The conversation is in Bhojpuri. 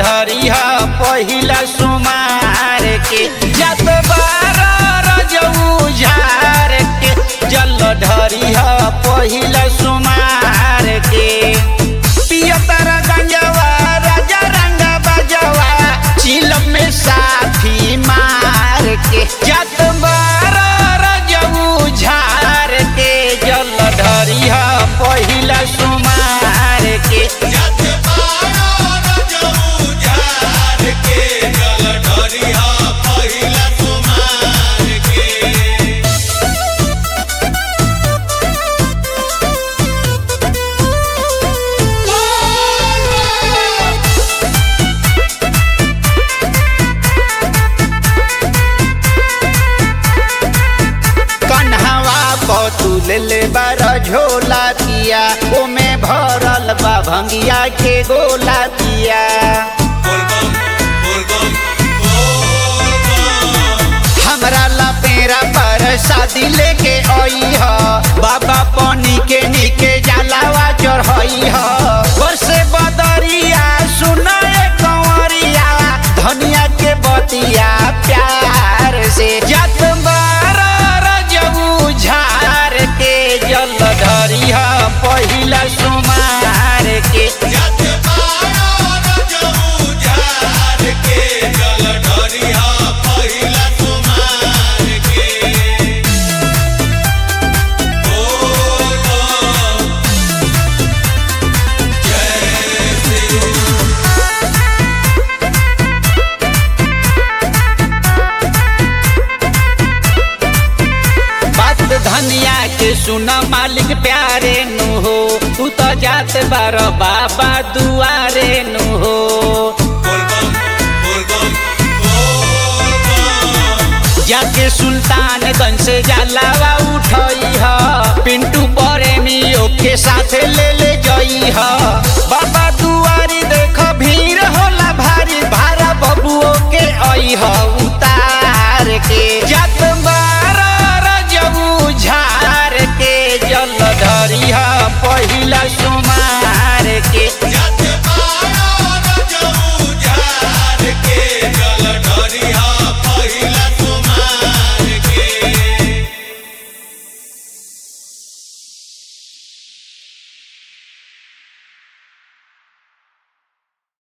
ढरी ह पहिला सुमार के जत बार रजऊ झार के जल ढरी ह पहिला सुमार के पियतर गंजवा राजा रंग बजवा चिलम में साथी मार के जत बार रजऊ झार के जल ढरी ह पहिला सुमार के जत बारो रजऊ झार के जल ढरिहा पहिला सुमार के कन्हवा बतुल ले बार झोला पिया ओमे भरल बा भंगिया के गोला पिया बोलबम बोलबम बोलबम हमरा ला पेरा पर शादी लेके आई ह बाबा पानी के नीके जलावा चढ़ाई ह बरसे बदरिया सुनाए कंवरिया धनिया के बतिया प्यार से जत बार रजऊ झार के जल धरी ह पहिला सुमार के जत बारो रजऊ झार के जल ढरिहा पहिला सुमार के बोलबम जय श्री बात धनिया के सुन मालिक प्यारे नु हो तू तो जात बार बाबा दुआरे नु हो बोलबम बोलबम बोलबम जाके सुल्तानगंज से जलावा उठई ह पिंटू प्रेमियों के साथ ले ले जई ह बाबा दुआरी देख भीड़ हो